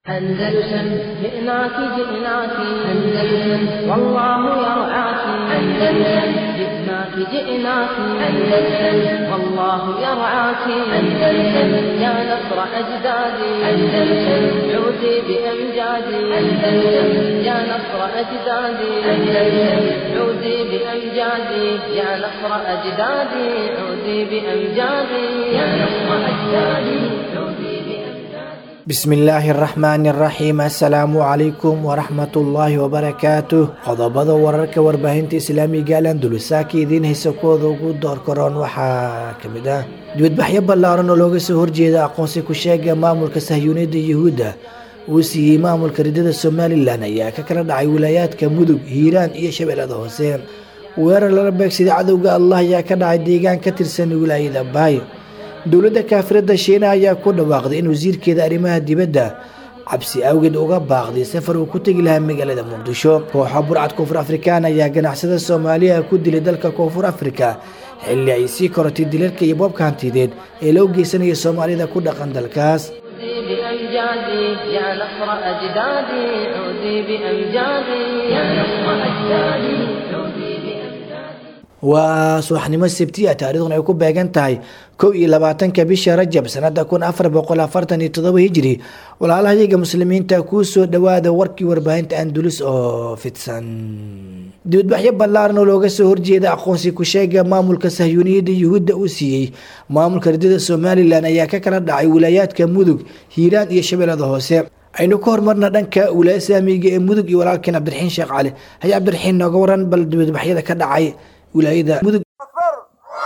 أندلسن جئناك جئناك أندلسن والله يرعاك أندلسن جئناك جئناك أندلسن والله يرعاك أندلسن يا نصر أجدادي أندلسن عودي بأمجادي أندلسن يا نصر أجدادي أندلسن عودي بأمجادي يا نصر أجدادي عودي بأمجادي يا نصر أجدادي عودي بأمجادي bismillaahi araxmaani araxiim assalaamu calaykum waraxmatullaahi wabarakaatuh qodobada wararka warbaahinta islaamiga al andalusaaka idiin haysa kuwooda ugu door karoon waxaa ka mid ah dibadbaxyo ballaaran oo looga soo horjeeda aqoonsi ku sheega maamulka sahyuuniyadda yuhuudda uu siiyey maamulka ridada somalilan ayaa ka kala dhacay wilaayaadka mudug hiiraan iyo shabeellada hoose weerar lala beegsaday cadowga allah ayaa ka dhacay deegaan ka tirsan wilaayada baay dowladda kaafirada shiina ayaa ku dhawaaqday in wasiirkeeda arrimaha dibadda cabsi awgeed uga baaqday safar uu ku tegi lahaa magaalada muqdisho kooxa burcad koonfur afrikaan ayaa ganacsada soomaaliya ku dilay dalka koonfur afrika xilli ay sii korotay dilalka iyo boobka hantideed ee loo geysanaya soomaalida ku dhaqan dalkaas عودي بأمجادي يا نصر أجدادي عودي بأمجادي يا نصر أجدادي عودي بأمجادي waa subaxnimo sabtiya taariikhduna ay ku beegan tahay kow iyo labaatanka bisha rajab sanada kun afar boqol afartan iyo todoba hijiri walaalahayaga muslimiinta kuu soo dhawaada warkii warbaahinta andulus oo fidsan dibadbaxyo ballaaran oo looga soo horjeeda aqoonsi ku sheega maamulka sahyuuniyadda yuhuudda uu siiyey maamulka ridada somalilan ayaa ka kala dhacay wilaayaadka mudug hiiraan iyo shabeellada hoose aynu ka hormarna dhanka wilaaya islaamiga ee mudug iyo walaalkeen cabdiraxiin sheekh cali haya cabdiraxiin nooga waran bal dibadbaxyada ka dhacay wilaayada mudug أكبر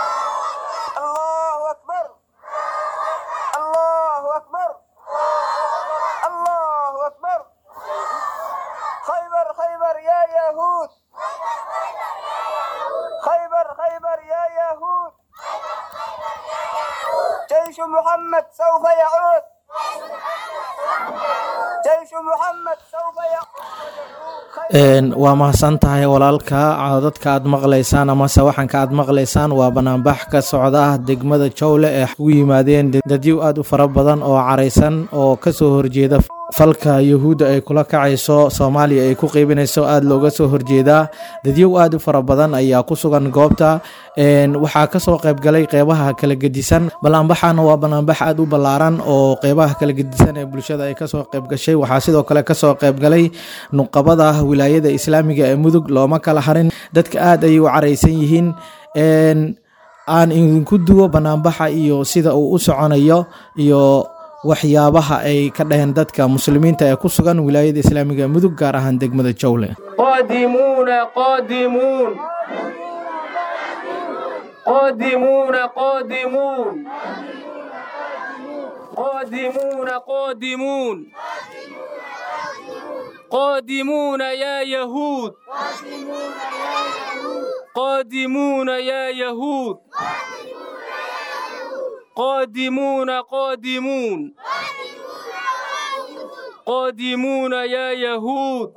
الله أكبر الله أكبر الله أكبر خيبر خيبر يا يهود خيبر خيبر يا يهود جيش محمد سوف يعود جيش محمد سوف يعود waa mahadsan tahay walaalka codadka aad maqlaysaan amase waxanka aad maqlaysaan waa banaanbax ka socda ah degmada jowle ee ugu yimaadeen dadyow aad u fara badan oo caraysan oo kasoo horjeeda falka yuhuudda ay kula kacayso soomaaliya ay ku qeybinayso aada looga soo horjeedaa dadyow aad u fara badan ayaa ku sugan goobta waxaa kasoo qeybgalay qeybaha kala gedisan banaanbaxana waa banaanbax aad u ballaaran oo qeybaha kala gedisan ee bulshada ay kasoo qeybgashay waxaa sidoo kale kasoo qeybgalay nuqabada wilaayada islaamiga ee mudug looma kala harin dadka aad ayay u caraysan yihiin aan idinku duwo banaanbaxa iyo sida uu u soconayo iyo waxyaabaha ay ka dhaheen dadka muslimiinta ee ku sugan wilaayada islaamiga ee mudug gaar ahaan degmada jowle قادمون قادمون قادمون قادمون قادمون قادمون قادمون يا يهود قادمون يا يهود قادمون قادمون قادمون يا يهود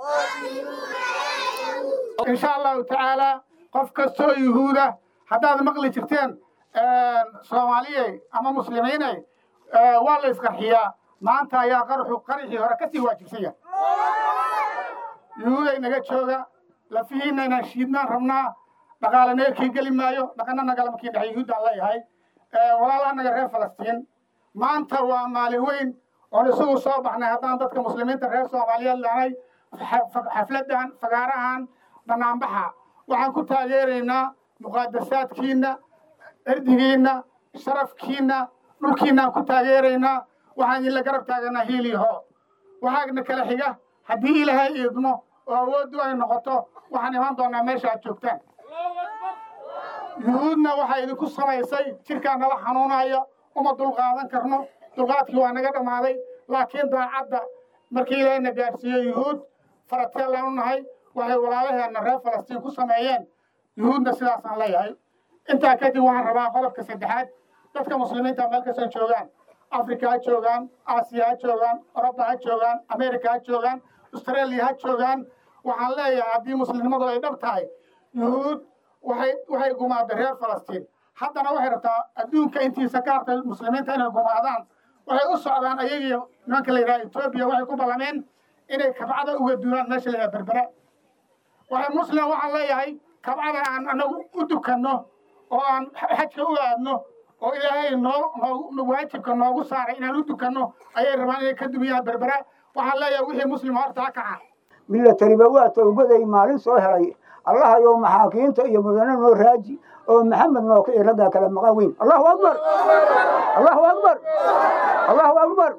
in sha allahu tacaalaa qof kastoo yuhuuda haddaad maqli jirteen soomaaliyey ama muslimiiney waa la isqarxiyaa maanta ayaa qarxu qarxii hore kasii waajibsanya yuhuuday naga jooga lafihiinna inaan shiidnaan rabnaa dhaqaale naga kii geli maayo dhaqana nagala markii dhexe yuhuuddaan leeyahay walaalaha naga reer falastiin maanta waa maalin weyn oon isugu soo baxnay haddaan dadka muslimiinta reer soomaaliyeed lehnay xafladdan fagaarahan banaanbaxa waxaan ku taageeraynaa muqaadasaadkiinna erdigiinna sharafkiinna dhulkiinaan ku taageeraynaa waxaan idinla garab taaganaa hiiliho waxaana kala xiga haddii ilaahay iidmo oo awooddu ay noqoto waxaan iman doonaa meesha aad joogtaan yuhuudna waxaa idinku samaysay jirkaa nala xanuunaya uma dulqaadan karno dulqaadkii waa naga dhammaaday laakiin daacadda markii ilaahayna gaadhsiiyo yuhuud farateellaan u nahay waxay walaalaheenna reer falastiin ku sameeyeen yuhuudna sidaasaan leeyahay intaa kadib waxaan rabaa qodobka saddexaad dadka muslimiinta meel kastoo joogaan afrika ha joogaan aasiya ha joogaan oroba ha joogaan amerika ha joogaan australia ha joogaan waxaan leeyahay haddii muslimnimadu ay dhab tahay yuhuud waxay waxay gumaadday reer falastiin haddana waxay rabtaa adduunka intiisa ka hartay muslimiinta inay gumaadaan waxay u socdaan ayagiyo nimanka la yidhaha etoobiya waxay ku ballameen inay kabcada uga duunaan meesha la yidhaha berbera waxay muslim waxaan leeyahay kabcada aan anagu u dukanno oo aan xajka u aadno oo ilaahay noo noo waajibka noogu saaray inaan u dukanno ayay rabaan inay ka dumiyaan berbera waxaan leeyahay wixii muslim horta ha kaca milatariba waa towbaday maalin soo helay allahayow maxaakiinta iyo mudane noo raaji oo maxamed noo kici raggaa kala maqan weyn allahu akbar allahu akbar allahu akbar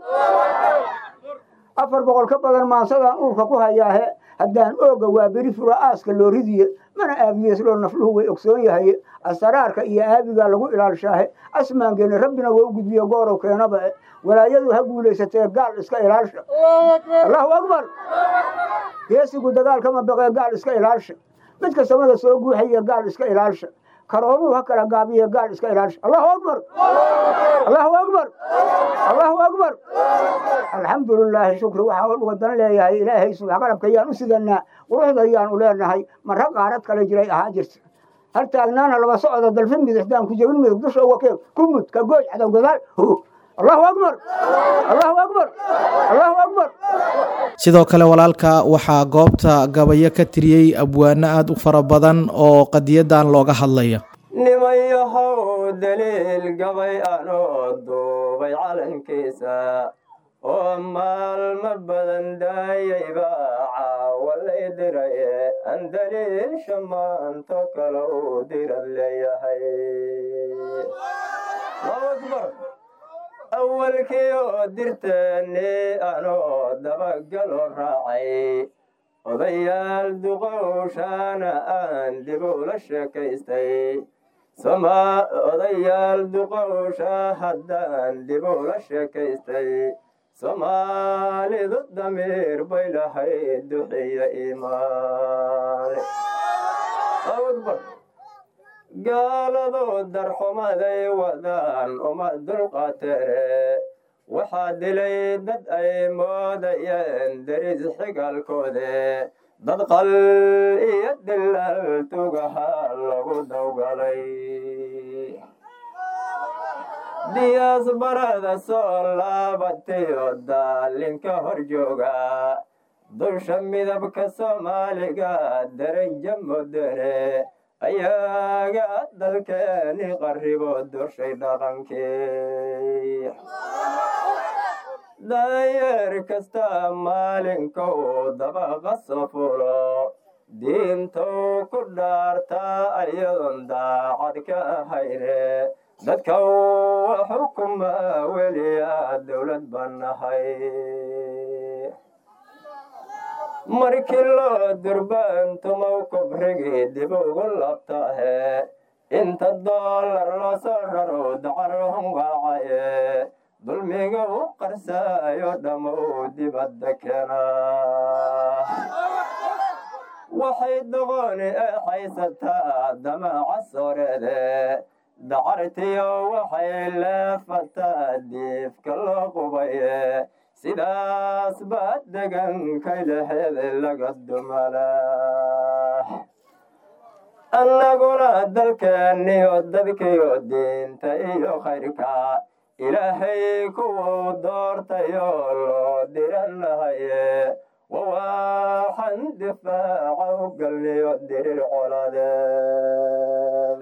afar boqol ka badan maansadaan uurka ku hayaahe haddaan ooga waa beri fura aaska loo ridiye mana aabiyeesloo nafluhu way ogsoon yahay asaraarka iyo aabigaa lagu ilaalshaahe asmaangeeni rabbina waa u gudbiye goorow keenaba e walaayadu ha guulaysatee gaal iska ilaalsha allahu akbar geesigu dagaalkama baqee gaal iska ilaalsha midka samada soo guuxaya gaal iska ilaalsha karoonuhu ha kala gaabiye gaal iska ilaalsha allahu akbar allahu akbar allahu akbar alxamdu lilaahi shukri waxaa wadan leeyahay ilaahay subax qalabka ayaan u sidanaa quruxda ayaan u leenahay marra qaarad kale jiray ahaa jirta hal taagnaana laba socda dalfin midixdaan ku jebin midig dusha uga keen kumud ka gooj cadow gadaal allahu akbar allahu akbar allahu akbar sidoo kale walaalka waxaa goobta gabayo ka tiriyey abwaano aada u fara badan oo qadiyadan looga hadlaya nimayahow daliil gabay anoo duubay calankiisa oo maalmo badan daayayba caawalay diraye aan daliilsha maanto kale u dirad leeyahay awalkii oo dirteeni anoo dabagaloo raacay odayaal duqowshaana aan dib ula sheekaystay odayaal duqowsha haddaan dib ula sheekaystay soomaalidu damiir bay lahayd duxiya iimaane gaaladoo darxumaday wadaan uma dulqaateene waxaa dilay dad ay moodayeen deris xigaalkoode dad qal iyo dilal tugaha lagu dawgalay diyaas barada soo laabatayo daalinka hor jooga dulsha midabka soomaaliga daraja mudane ayaaga dalkeeni qarribo dushay dhaqankii dayeer kasta maalinkou dabaqa soo fulo diintou ku dhaartaa ayadoon daacad ka ahayne dadka wa xukuma weliya dowlad baan nahay markii loo durbaantumow kubrigii dib ugu labtahe inta doolar loo soo raro dacarhun waacaye dulmiga u qarsaayo dhammow dibadda keena waxay doqoni ee haysataa damaca sooreede dacartiyo waxay leefataa diifka loo qubaye sidaas baa degankay laheed laga dumala annaguna dalkeeniyo dadkiyo diinta iyo khayrka ilaahay kuwuu doortayo loo diranahaye wawaaxan difaaca u galniyo dirir coladeed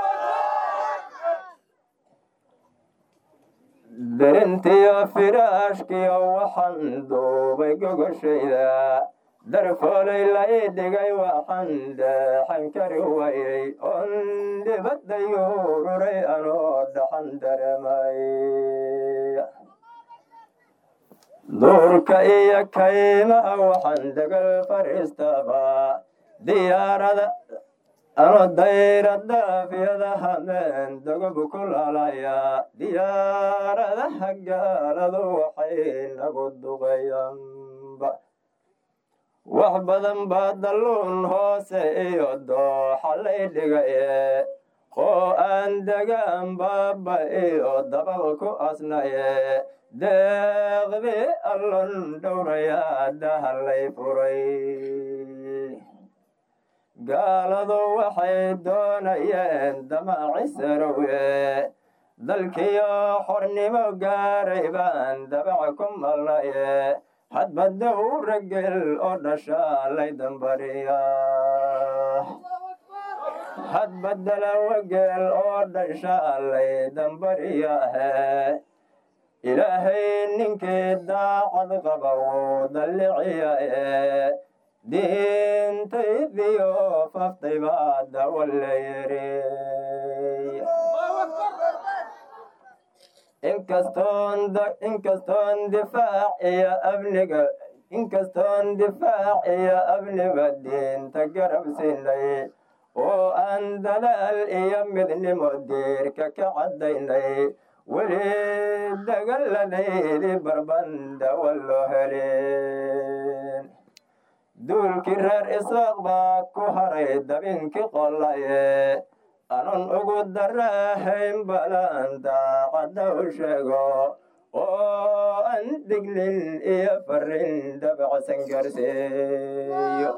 derintiyo firaashkiyo waxaan duubay gogoshayda darfoolay la ii dhigay waxaan deexan kari wayay oon dibadda yuururay anoo dhaxan dareemay duurka iyo kaymaha waxaan degal fariistaba diyaarada ano dayradafyada hameen dogob ku lalaya diyaaradaha gaaladu waxay nagu duqayanba wax badan baa dalluun hoose iyo dooxa lay dhigaye oo aan degaan baaba iyo dabal ku asnaye deeqdii allon dhowrayaa dahalay furay gaaladu waxay doonayeen damaaci sarowe dalkiyo xornimo gaaray baan dabaca ku malnaye hadba dowra gel oo dhasha lay dambariya hadba dalawa gel oo dhasha lay dambariyahe ilaahay ninkii daacad qaba wuu dalliciyae diintaydiyo faftay baa dawa la yiri inkastoon inkastoon difaac iyo amniga inkastoon difaac iyo amniga diinta garab siinay oo aan dadaal iyo midnimo diirka ka caddaynay weli dagalladeydii barbanda wallo helin duulkii reer isaaq baa ku haray dabinkii qollaye anan ugu darahayn balan daacadda u sheego oo aan dignin iyo farin dabacsan garseeyo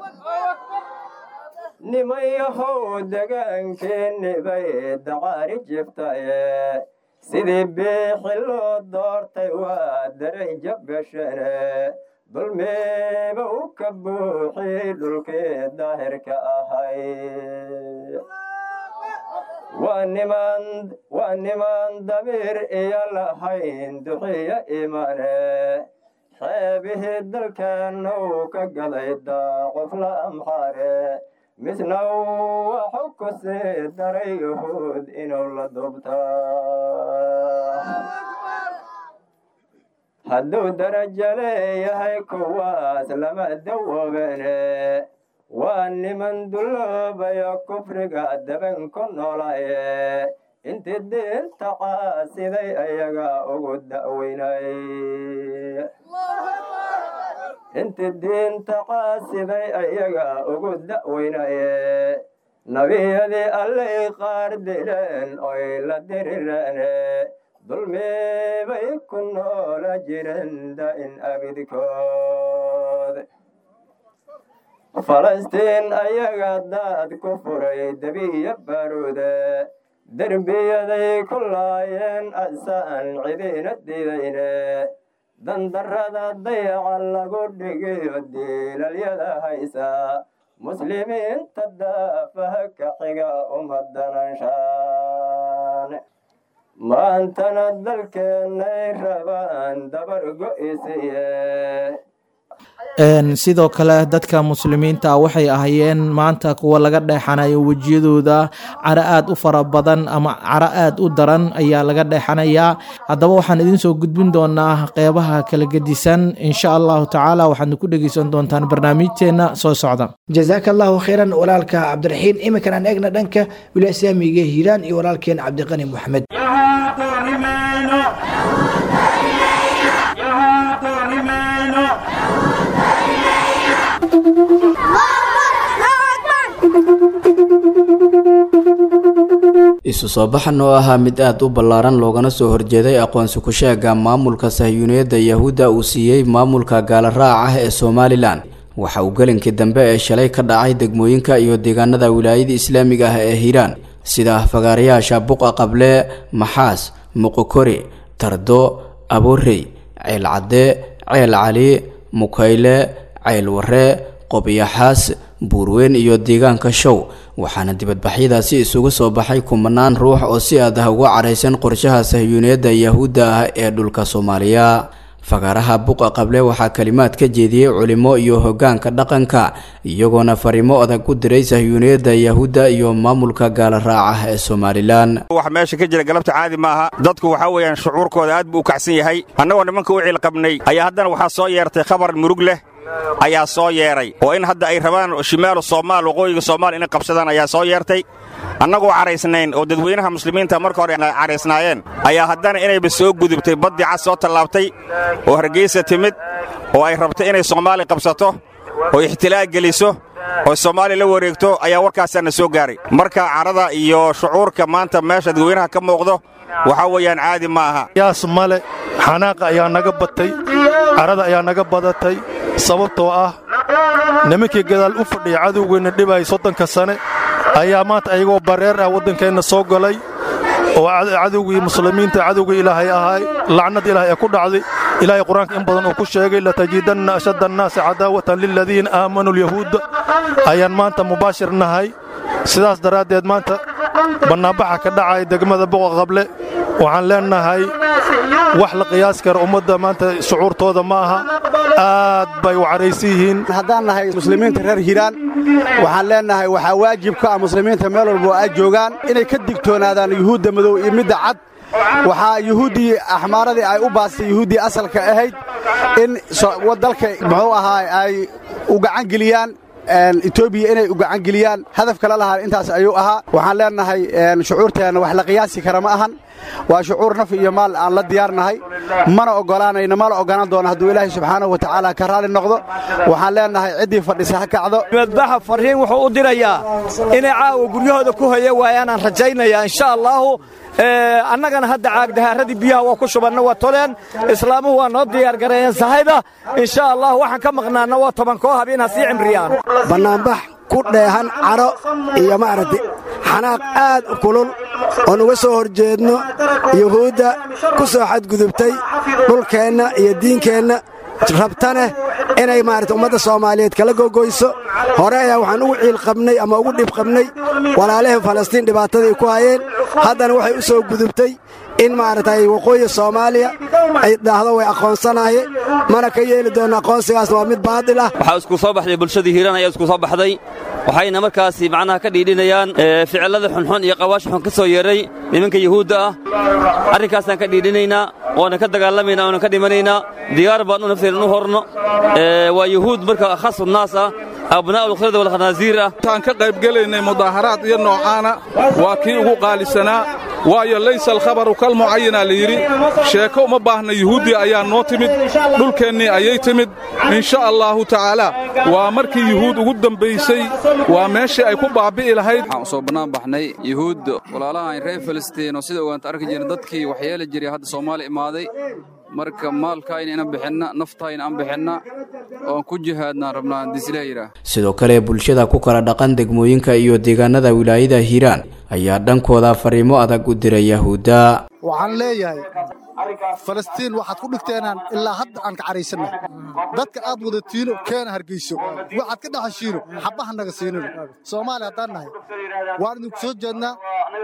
nimayahow degaankeeni bay dacaari jiftaye sidii biixi loo doortay waa daraja beshane dulmiba u ka buuxi dhulkii daahirka ahay waa niman waa niman damiir iyo lahayn duxiyo imane xeebihii dalkeennu ka gaday daaqof la amxaare misna waxu ku sii daray yuhuud inuu la dubtaa hadduu darajo leeyahay kuwaas lama dawoobene waa niman dulloobayo kufriga daban ku noolaye intii diinta caasiday ayaga ugu da'weynay intii diinta caasiday ayaga ugu da'weynaye nabiyadii allay qaar dileen oy la dirireene dulmibay ku noola jireen da'in abidkood falastiin ayaga daad ku furay debiya baruude derbiyaday ku laayeen asaan cidiina didayne dandarrada dayaca lagu dhigiyo diilalyada haysa muslimiinta daafaha ka xiga umadananshaan maantana dalkeennay rabaan dabar go'isiye sidoo kale dadka muslimiinta waxay ahaayeen maanta kuwa laga dheexanayo wejiyadooda caro aad u fara badan ama caro aad u daran ayaa laga dheexanayaa haddaba waxaan idiin soo gudbin doonaa qeybaha kala gedisan insha allahu tacaala waxaadna ku dhegeysan doontaan barnaamijteenna soo socda jazaaka allahu khayran walaalka cabdiraxiin iminkan aan eegna dhanka wilaaya islaamiga hiiraan iyo walaalkeen cabdiqani moxamed isu soo baxan oo ahaa mid aad u ballaaran loogana soo horjeeday aqoonsi ku-sheega maamulka sahyuuniyadda yahuudda uu siiyey maamulka gaala raac ah ee somalilan waxa uu gelinkii dambe ee shalay ka dhacay degmooyinka iyo deegaanada wilaayada islaamiga ah ee hiiraan sida fagaarayaasha buqa qable maxaas muqokori tardo aborey ceel cadde ceel cali mukayle ceel warre qobyaxaas buurweyn iyo deegaanka show waxaana dibadbaxyadaasi isugu soo baxay kumanaan ruux oo si aad ah uga caraysan qorshaha sahyuuniyadda yahuudda ah ee dhulka soomaaliya fagaaraha buqa qable waxaa kalimaad ka jeediyey culimo iyo hoggaanka dhaqanka iyagoona fariimo adag u diray sahyuuniyadda yahuudda iyo maamulka gaala raaca ee somalilan wax meesha ka jira galabta caadi maaha dadku waxaa weeyaan shucuurkooda aad buu u kacsan yahay annagoo nimanka u ciilqabnay ayaa haddana waxaa soo yeertay khabar murug leh ayaa soo yeedhay oo in hadda ay rabaan shimaalu soomaal waqooyiga soomaal inay qabsadaan ayaa soo yeertay annagoo caraysnayn oo dadweynaha muslimiinta marka hore caraysnaayeen ayaa haddana inayba soo gudubtay baddii cad soo tallaabtay oo hargeysa timid oo ay rabtay inay soomaali qabsato oo ixtilaag geliso oo soomaaliya la wareegto ayaa warkaasaana soo gaaray marka carada iyo shucuurka maanta meesha dadweynaha ka muuqdo waxaa weeyaan caadi ma aha yaas male xanaaqa ayaa naga batay carada ayaa naga badatay sababtoo ah nimankii gadaal u fadhiya cadowgeenna dhibay soddonka sane ayaa maanta ayagoo bareer ah waddankeenna soo galay oo cadowgii muslimiinta cadowgii ilaahay ahay lacnad ilaahay ee ku dhacday ilaahay qur-aanka in badan uu ku sheegay latajidanna ashadda annaasi cadaawatan liladiina aamanuu lyahuudda ayaan maanta mubaashir nahay sidaas daraaddeed maanta bannaanbaxa ka dhacay degmada boqa qable waxaan leennahay wax la qiyaas kara ummadda maanta shucuurtooda ma aha aad bay u caraysan yihiin haddaan nahay muslimiinta reer hiiraan waxaan leennahay waxaa waajib ka ah muslimiinta meel walba oo ay joogaan inay ka digtoonaadaan yuhuudda madow iyo midda cad waxaa yuhuuddii axmaaradii ay u baastay yuhuuddii asalka ahayd in dalka muxuu ahaa ay u gacan geliyaan etoobiya inay u gacan geliyaan hadaf kala lahaan intaas ayuu ahaa waxaan leennahay shucuurteenna wax la qiyaasi kara ma ahan waa shucuur naf iyo maal aan la diyaarnahay mana oggolaanayno mana oggolaan doono hadduu ilaahay subxaanahu wa tacaala ka raalli noqdo waxaan leennahay ciddii fadhisa ha kacdo madbaxa farriin wuxuu u dirayaa inay caawa guryahooda ku hoya waayaan aan rajaynayaa insha allaahu annagana hadda caagdahaaradii biyaha waa ku shubanna waa toleen islaamuhu waa noo diyaargareeyeen sahayda insha allah waxaan ka maqnaanna waa tobankoo habeen ha sii cimriyaan bannaanbax ku dheehan cadho iyo maaragtay xanaaq aad u kulul oon uga soo hor jeedno yuhuudda ku soo xadgudubtay dhulkeenna iyo diinkeenna rabtaneh inay maarata ummadda soomaaliyeed kala gogoyso hore ayaa waxaan ugu ciil qabnay ama ugu dhib qabnay walaalihii falastiin dhibaatadii ku hayeen haddana waxay u soo gudubtay in maaragtay waqooyi soomaaliya ay dhahdo way aqoonsanaye mana ka yeeli doonno aqoonsigaasna waa mid baadil ah waxaa isku soo baxday bulshadii hiiraan ayaa isku soo baxday waxayna markaasi macnaha ka dhiidhinayaan ficillada xunxun iyo qawaash xun ka soo yeedhay nimanka yuhuudda ah arrinkaasaan ka dhiidhinaynaa oonan ka dagaalamaynaa oonan ka dhimanaynaa diyaar baan u nafteena u horno waa yuhuud marka khasu naas ah abnaa'u lkhirda walkhanaasiir ah intaan ka qaybgelaynay mudaaharaad iyo noocaana waa kii ugu qaalisanaa waayo laysa alkhabaru kalmucayinaa la yidhi sheeko uma baahna yuhuuddii ayaa noo timid dhulkeennii ayay timid insha allaahu tacaalaa waa markii yuhuud ugu dambaysay waa meeshii ay ku baabbi'i lahayd waxaan u soo bannaan baxnay yuhuud walaalahan reer filistiin oo sida ogaanta arki jirna dadkii waxyeeli jiray hadda soomaali imaaday marka maalkaayna inan bixinna naftaayna aan bixinna oon ku jihaadnaan rabnaa dislah yidhaah sidoo kale bulshada ku kala dhaqan degmooyinka iyo deegaanada wilaayada hiiraan ayaa dhankooda fariimo adag u diray yahuudda waxaan leeyahay falastiin waxaad ku dhigteenaan ilaa hadda aan ka caraysanna dadka aad wadatiino keena hargeyso waxaad ka dhaxashiino xabaha naga siinino soomaaliya haddaan nahay waan idinku soo jeednaa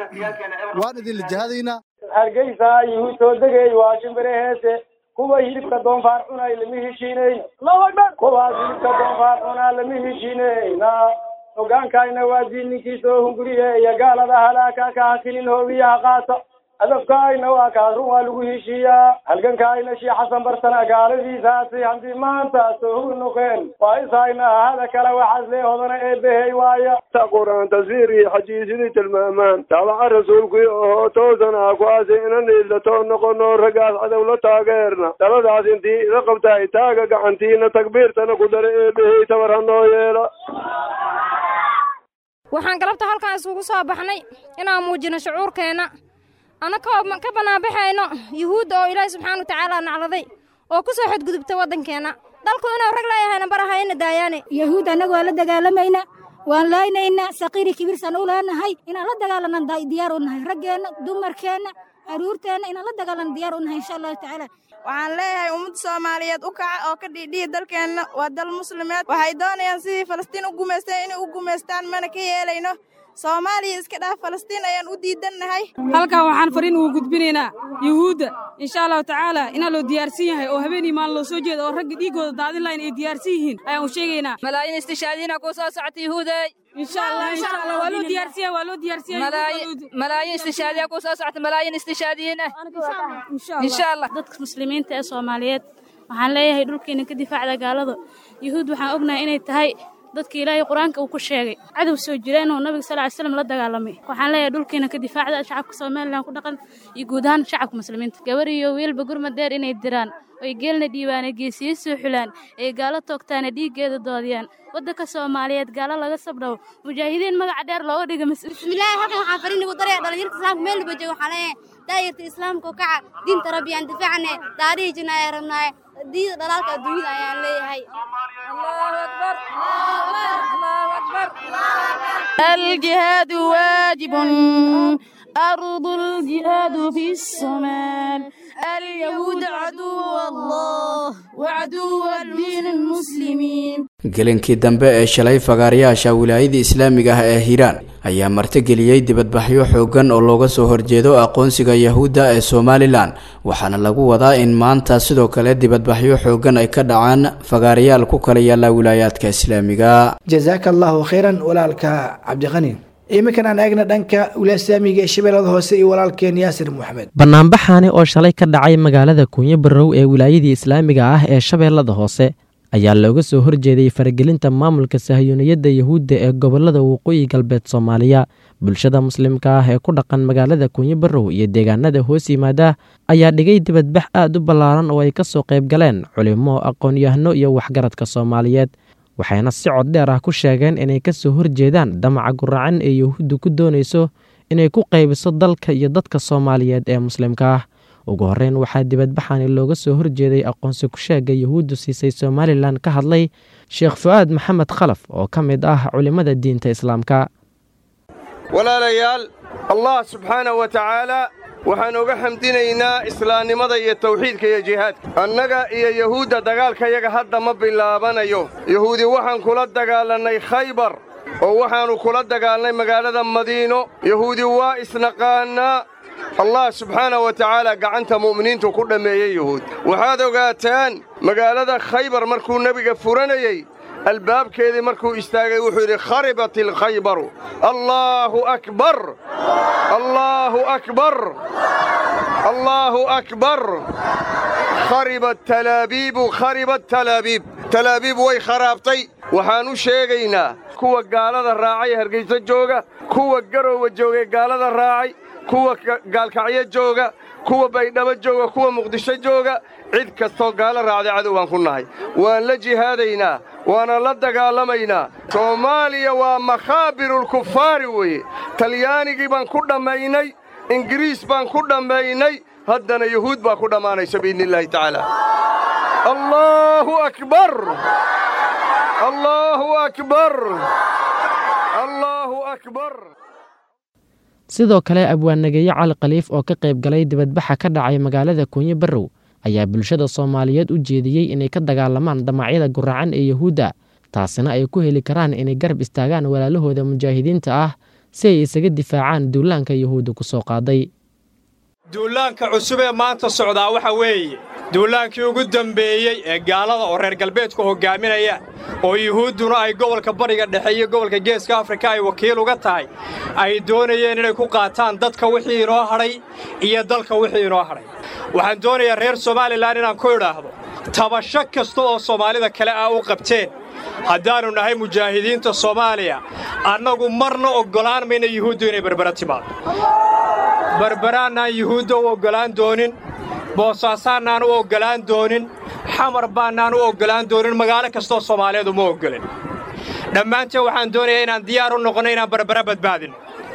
waan idinla jahadaynaa hargeysa yuhuud soo degay waa shimbire heese kuwa hilibka doonfaar cunay lama heshiinayn kuwaas hilibka doonfaar cunaa lama heshiinayna hogaankayna waa diinninkii soo hunguriye iyo gaalada halaaka ka hakinin hoobiyaha qaata hadafkaayna waa kaas run waa lagu heshiiyaa halgankaayna shii xasan barsana gaaladiisaasi haddii maanta soo hugi noqeen waa ishayna hada kale waxaas lee hodana eebbehey waaya ta qur-aan tasiirii xajiisidii tilmaamaan daabaca rasuulkii ohoo toosana kuwaasi inan iidlatoo noqono raggaas cadow la taageerna daladaas intii ila qabtaay taaga gacantiina takbiirtana ku dara eebbehey tabar ha noo yeela waxaan galabta halkan isugu soo baxnay inaan muujino shucuurkeenna annakoo ka bannaanbaxayno yuhuudda oo ilaahay subxaana watacaala nacladay oo ku soo xadgudubtay waddankeenna dalku inuu rag leeyahayna barahayna daayaane yahuud annagu waan la dagaalamayna waan laaynayna saqiiri kibirsan u leenahay inaan la dagaalanaan diyaar u nahay raggeenna dumarkeenna caruurteenna inaan la dagaalan diyaar u nahay insha allahu tacaala waxaan leeyahay ummadda soomaaliyeed u kaca oo ka dhiidhiya dalkeenna waa dal muslimeed waxay doonayaan sidii falastiin u gumaysteen inay u gumaystaan mana ka yeelayno soomaaliya iska dhaaf falastiin ayaan u diidannahay halkan waxaan fariin ugu gudbinaynaa yuhuudda insha allahu tacaala inaa loo diyaarsan yahay oo habeenii maalin loo soo jeeda oo ragga dhiiggooda daadin lahayn ay diyaarsan yihiin ayaan u sheegaynaa malaayiin istishaadiina ku soo socota yuhuuday malaayiin istishaadiya ku soo socota malaayiin istishaadiyiin ah insha allah dadka muslimiinta ee soomaaliyeed waxaan leeyahay dhulkeena ka difaacda gaalada yuhuud waxaan ognahay inay tahay dadka ilaahay qur-aanka uu ku sheegay cadow soo jira inuu nabiga sal ly slam la dagaalamay waxaan leeyahay dhulkeena ka difaacda shacabka somalilan ku dhaqan iyo guud ahaan shacabka muslimiinta gabar iyo wiilba gurmad dheer inay diraan oy geelna dhiibaane geesiyo soo xulaan ee gaalo toogtaana dhiiggeeda doodiyaan waddanka soomaaliyeed gaalo laga sabdhawo mujaahidiin magaca dheer looga dhiga bismillaahi halkan waxaan fariin ugu daraya dhalinyarta islaamka meel walba jooga waxaan leeyahay daayirta islaamka u kaca diinta rabbi aan difaacne taarihi jina ayaan rabnaaye diida dhalaalka adduunyada ayaan leeyahay الجهاد واجب أرض الجهاد في الصومال اليهود عدو الله وعدو الدين المسلمين gelinkii dambe ee shalay fagaarayaasha wilaayada islaamiga ah ee hiiraan ayaa martigeliyey dibadbaxyo xooggan oo looga soo horjeedo aqoonsiga yahuudda ee somalilan waxaana lagu wadaa in maanta sidoo kale dibadbaxyo xooggan ay ka dhacaan fagaarayaal ku kala yaalla wilaayaadka islaamiga jazaaka allahu khayran walaalka cabdiqani iminkan aan eegna dhanka wilaaya islaamiga ee shabeellada hoose iyo walaalkeen yaasir maxamed banaanbaxaani oo shalay ka dhacay magaalada kunyo barow ee wilaayadii islaamiga ah ee shabeellada hoose ayaa looga soo horjeeday faragelinta maamulka sahiyuuniyadda yahuudda ee gobolada waqooyi galbeed soomaaliya bulshada muslimka ah ee ku dhaqan magaalada kunyo barow iyo deegaanada hoos yimaada ayaa dhigay dibadbax aad u ballaaran oo ay ka soo qayb galeen culimo aqoon-yahano iyo waxgaradka soomaaliyeed waxayna si cod dheer ah ku sheegeen inay ka soo horjeedaan damaca guracan ee yahuuddu ku doonayso inay ku qaybiso dalka iyo dadka soomaaliyeed ee muslimka ah ugu horreyn waxaa dibadbaxani looga soo horjeeday aqoonsi ku-sheega yahuuddu siisay somalilan ka hadlay sheekh fu-aad maxamed khalaf oo ka mid ah culimmada diinta islaamka walaalayaal allah subxaana wa tacaala waxaan uga xamdinaynaa islaamnimada iyo tawxiidka iyo jihaadka annaga iyo yahuudda dagaalkayaga hadda ma bilaabanayo yahuudi waxaan kula dagaalannay khaybar oo waxaannu kula dagaalnay magaalada madiino yahuudi waa isnaqaannaa allah subxaana wa tacaala gacanta mu'miniintu ku dhammeeyey yahuud waxaad ogaataan magaalada khaybar markuu nebiga furanayey albaabkeedii markuu istaagay wuxuu yidhi kharibat ilkhaybaru allaahu akbar allaahu akbar allaahu akbar kharibat talaabiibu kharibat talaabiib talaabiib way kharaabtay waxaan u sheegaynaa kuwa gaalada raacay hargayso jooga kuwa garoowa joogay gaalada raacay kuwa gaalkacyo jooga kuwa baydhabo jooga kuwa muqdisho jooga cid kastoo gaalo raacday cadow baan ku nahay waan la jihaadaynaa waana la dagaalamaynaa soomaaliya waa makhaabirulkufaari weeye talyaanigii baan ku dhammaynay ingiriis baan ku dhammaynay haddana yuhuud baa ku dhammaanaysa biidniillaahi tacaala allaahu akbar allaahu akbar allaahu akbar sidoo kale abwaannageeye cali khaliif oo ka qayb galay dibadbaxa ka dhacay magaalada kunyo barow ayaa bulshada soomaaliyeed u jeediyey inay ka dagaalamaan damacyada guracan ee yahuudda taasina ay ku heli karaan inay garab istaagaan walaalahooda mujaahidiinta ah si ay isaga difaacaan duulaanka yahuudda ku soo qaaday duulaanka cusub ee maanta socdaa waxa weeye duulaankii ugu dembeeyey ee gaalada oo reer galbeedku hoggaaminaya oo yuhuudduna ay gobolka bariga dhexe iyo gobolka geeska afrika ay wakiil uga tahay ay doonayeen inay ku qaataan dadka wixii inoo hadhay iyo dalka wixii inoo hadhay waxaan doonayaa reer somalilan inaan ku idhaahdo tabasho kasta oo soomaalida kale ah u qabteen haddaannu nahay mujaahidiinta soomaaliya annagu marna oggolaan mayna yuhuuddu inay berbera timaado berberaannaan yuhuudda u oggolaan doonin boosaasaannaan u oggolaan doonin xamar baannaan u oggolaan doonin magaalo kastoo soomaaliyeed uma oggolin dhammaanteen waxaan doonayaa inaan diyaar u noqonno inaan berbera badbaadinno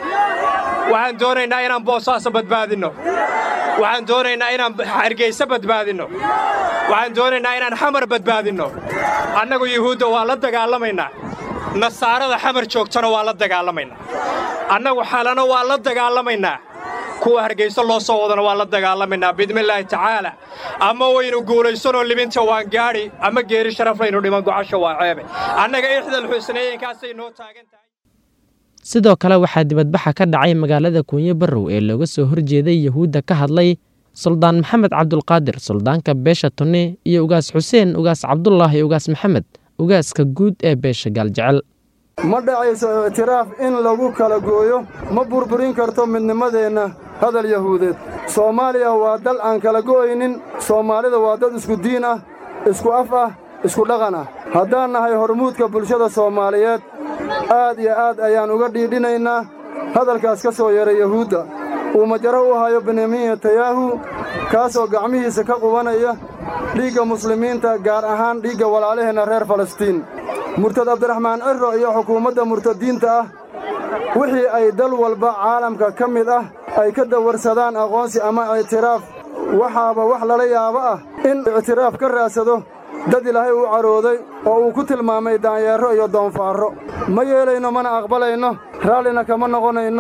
waxaan doonaynaa inaan boosaaso badbaadinno waxaan doonaynaa inaan hargayso badbaadinno waxaan doonaynaa inaan xamar badbaadinno annagu yuhuudda waa la dagaalamaynaa nasaarada xamar joogtana waa la dagaalamaynaa annagu xalano waa la dagaalamaynaa kuwa hargayso loo soo wadana waa la dagaalamaynaa biidnillaahi tacaala ama waynu guulaysanoo libinta waan gaadhi ama geeri sharaflaynu dhiman gocasha waa ceebe annaga ixdal xusneeyenkaasay noo taagan tahay sidoo kale waxaa dibadbaxa ka dhacay magaalada kunyo barow ee looga soo horjeeday yahuudda ka hadlay suldaan maxamed cabdulqaadir suldaanka beesha tunni iyo ugaas xuseen ugaas cabdulaahi ugaas maxamed ugaaska guud ee beesha gaaljecel ma dhacayso ictiraaf in lagu kala gooyo ma burburin karto midnimadeenna hadal yahuudeed soomaaliya waa dal aan kala go'aynin soomaalida waa dad isku diin ah isku af ah isku dhaqan ah haddaan nahay hormuudka bulshada soomaaliyeed aad iyo aad ayaan uga dhiidhinaynaa hadalkaas ka soo yeeray yahuudda uu majaro u hayo benyamin netanyahu kaasoo gacmihiisa ka qubanaya dhiigga muslimiinta gaar ahaan dhiigga walaalaheenna reer falastiin murtad abdiraxmaan cirro iyo xukuumadda murtadiinta ah wixii ay dal walba caalamka ka mid ah ay ka dawarsadaan aqoonsi ama ictiraaf waxaaba wax lala yaabo ah in ictiraaf ka raadsado dad ilaahay uu carooday oo uu ku tilmaamay daanyeerro iyo doonfaarro ma yeelayno mana aqbalayno raallina kama noqonayno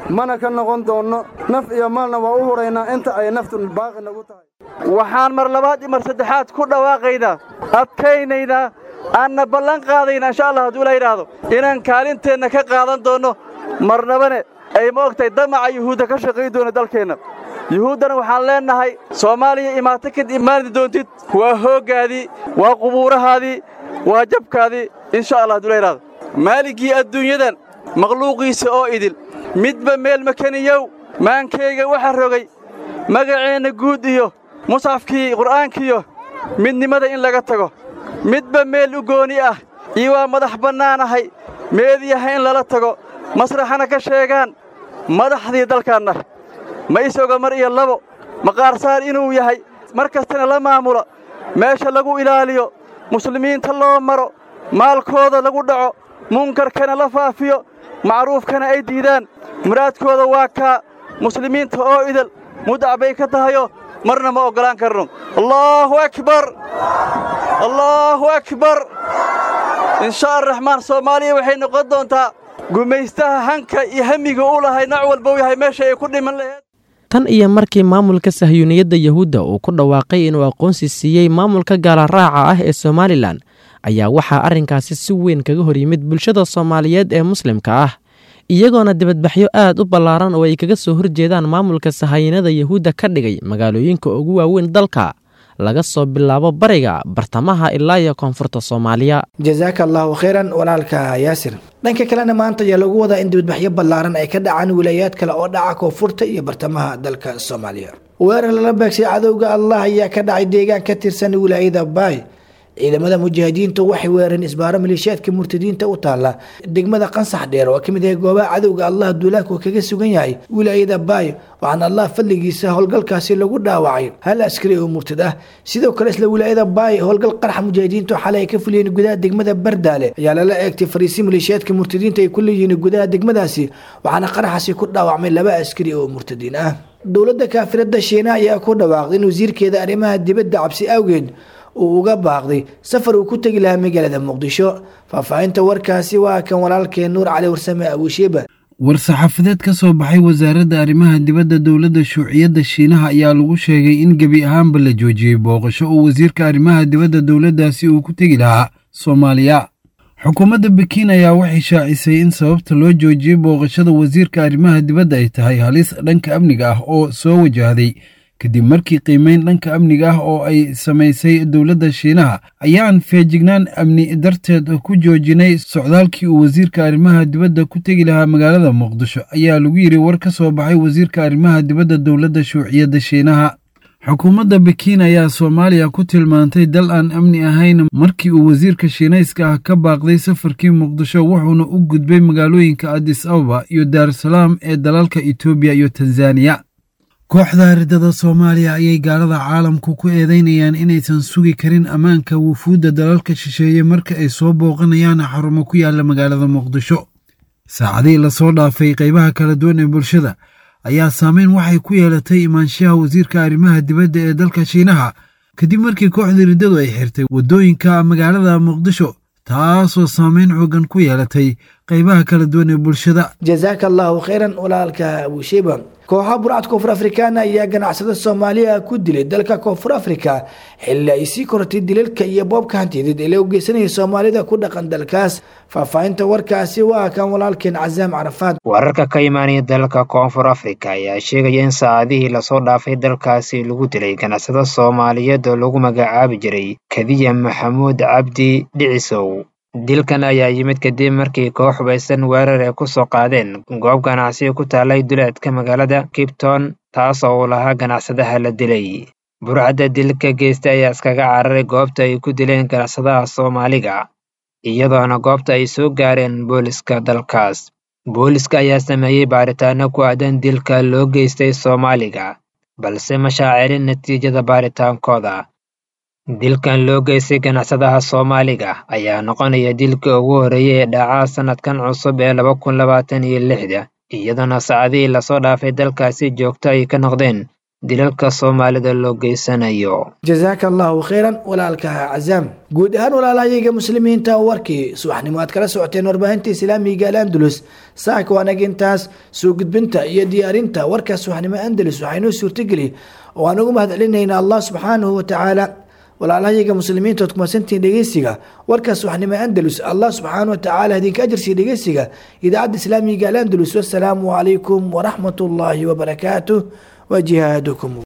mana ka noqon doonno naf iyo maalna waa u huraynaa inta ay naftu baaqi nagu tahay waxaan mar labaad iyo mar saddexaad ku dhawaaqaynaa adkaynaynaa aanna ballan qaadaynaa insha allah hadduu la yidhaahdo inaan kaalinteenna ka qaadan doonno marnabane ay ma ogtahay damaca yuhuudda ka shaqayn doona dalkeenna yuhuuddana waxaan leennahay soomaaliya imaato kad imaani doontid waa hooggaadii waa qubuurahaadii waa jabkaadii insha allah hadduu la yidhaahdo maaligii adduunyadan makhluuqiisa oo idil midba meel makaniyow maankayga waxa rogay magaceenna guud iyo musxafkii qur'aankiiyo midnimada in laga tago midba meel u gooni ah iyo waa madax bannaanahay meediyaha in lala tago masraxana ka sheegaan madaxdii dalkaanna ma isoga mar iyo labo maqaarsaar inuu yahay mar kastana la maamulo meesha lagu ilaaliyo muslimiinta loo maro maalkooda lagu dhaco munkarkana la faafiyo macruufkana ay diidaan muraadkooda waa kaa muslimiinta oo idal mudac bay ka tahayo marna ma oggolaan karno allaahu akbar allaahu akbar insha araxmaan soomaaliya waxay noqon doontaa gumaystaha hanka iyo hamiga u lahay nac walba u yahay meesha ay ku dhiman laheed tan iyo markii maamulka sahyuuniyadda yahuudda uu ku dhawaaqay inuu aqoonsi siiyey maamulka gaalaraaca ah ee somalilan ayaa waxaa arrinkaasi si weyn kaga hor yimid bulshada soomaaliyeed ee muslimka ah iyagoona dibadbaxyo aad u ballaaran oo ay kaga soo horjeedaan maamulka sahayanada yahuudda ka dhigay magaalooyinka ugu waaweyn dalka laga soo bilaabo bariga bartamaha ilaa iyo koonfurta soomaaliya jasaaka allaahu khayran walaalka yaasir dhanka kalena maanta ayaa lagu wadaa in dibadbaxyo ballaaran ay ka dhacaan wilaayaad kale oo dhaca koonfurta iyo bartamaha dalka soomaaliya weerar lala beegsay cadowga allah ayaa ka dhacay deegaan ka tirsan wilaayada baay ciidamada mujaahidiintu waxay weerareen isbaaro maleeshiyaadka murtadiinta u taala degmada qansax dheer oo ka mid yahay goobaha cadowga allah duulaanku kaga sugan yahay wilaayada baay waxaana allah fadligiisa howlgalkaasi lagu dhaawacay hal askari oo murtad ah sidoo kale isla wilaayada baay howlgal qaraxa mujaahidiintu xalay ay ka fuliyeen gudaha degmada bardaale ayaa lala eegtay fariisi maleeshiyaadka murtadiinta ay ku leeyihiin gudaha degmadaasi waxaana qaraxaasi ku dhaawacmay laba askari oo murtadiin ah dowladda kaafirada shiina ayaa ku dhawaaqday in wasiirkeeda arrimaha dibadda cabsi awgeed uu uga baaqday safar uu ku tegi lahaa magaalada muqdisho faahfaahinta warkaasi waa kan walaalkeen nuur cali warsame abuushiiba war-saxaafadeed ka soo baxay wasaaradda arrimaha dibadda dowladda shuuciyadda shiinaha ayaa lagu sheegay in gebi ahaanba la joojiyey booqasho uu wasiirka arrimaha dibadda dowladdaasi uu ku tegi lahaa soomaaliya xukuumadda bekiin ayaa waxay shaacisay in sababta loo joojiyey booqashada wasiirka arrimaha dibadda ay tahay halis dhanka amniga ah oo soo wajahday kadib markii qiimeyn dhanka amniga ah oo ay samaysay dowladda shiinaha ayaan feejignaan amni darteed ku joojinay socdaalkii uu wasiirka arrimaha dibadda ku tegi lahaa magaalada muqdisho ayaa lagu yidhi war ka soo baxay wasiirka arrimaha dibadda dowladda shuuciyadda shiinaha xukuumadda bekiin ayaa soomaaliya ku tilmaantay dal aan amni ahayn markii uu wasiirka shiinayska ah ka baaqday safarkii muqdisho wuxuuna u gudbay magaalooyinka adis ababa iyo daarusalaam ee dalalka etoobiya iyo tanzaniya kooxda ridada soomaaliya ayay gaalada caalamku ku eedeynayaan inaysan sugi karin ammaanka wufuudda dalalka shisheeye marka ay soo booqanayaan xarumo ku yaala magaalada muqdisho saacadihii lasoo dhaafay qaybaha kala duwan ee bulshada ayaa saameyn waxay ku yeelatay imaanshaha wasiirka arrimaha dibadda ee dalka shiinaha kadib markii kooxda riddadu ay xirtay waddooyinka magaalada muqdisho taasoo saameyn xoogan ku yeelatay qaybaha kala duwan ee bulshada jasaaka allaahu khayran walaalka abuushiiba kooxaha burcad koonfur afrikaana ayaa ganacsada soomaaliya ku dilay dalka koonfur afrika xilli ay sii kortay dilalka iyo boobka hantiyadeed ee loo geysanaya soomaalida ku dhaqan dalkaas faahfaahinta warkaasi waa kan walaalkeen casaam carafaad wararka ka imaanaya dalka koonfur afrika ayaa sheegaya in saacadihii lasoo dhaafay dalkaasi lagu dilay ganacsado soomaaliyeed oo lagu magacaabi jiray kadiya maxamuud cabdi dhicisow dilkan ayaa yimid kadib markii koox hubaysan weerar ay ku soo qaadeen goob ganacsiga ku taalay duleedka magaalada kipton taasoo uu lahaa ganacsadaha la dilay burcadda dilka geysta ayaa iskaga cararay goobta ay ku dileen ganacsadaha soomaaliga iyadoona goobta ay soo gaareen booliska dalkaas booliska ayaa sameeyey baaritaano ku aadan dilka loo geystay soomaaliga balse ma shaacirin natiijada baaritaankooda dilkan loo geystay ganacsadaha soomaaliga ayaa noqonaya dilka ugu horreeyay ee dhacaa sannadkan cusub ee laba kun labaatan iyo lixda iyadoona saacadihii lasoo dhaafay dalkaasi joogto ay ka noqdeen dilalka soomaalida loo geysanayo jazaaka allahu khayran walaalka cazaam guud ahaan walaalahayaga muslimiinta warkii subaxnimo aad kala socoteen warbaahinta islaamiga al-andalus saaka waanag intaas soo gudbinta iyo diyaarinta warka subaxnimo andalus waxaa inoo suurtageli oo aan ugu mahad celinaynaa allah subxaanahu watacaala walaalahayaga muslimiinta ood kumasantihiin dhegeysiga warkaas waxnimo andalus allah subxaana watacaala idinka ajarsiya dhegeysiga idaacadda islaamiga al andalus wasalaamu calaykum waraxmat ullaahi wabarakaatuh wa jihaadukum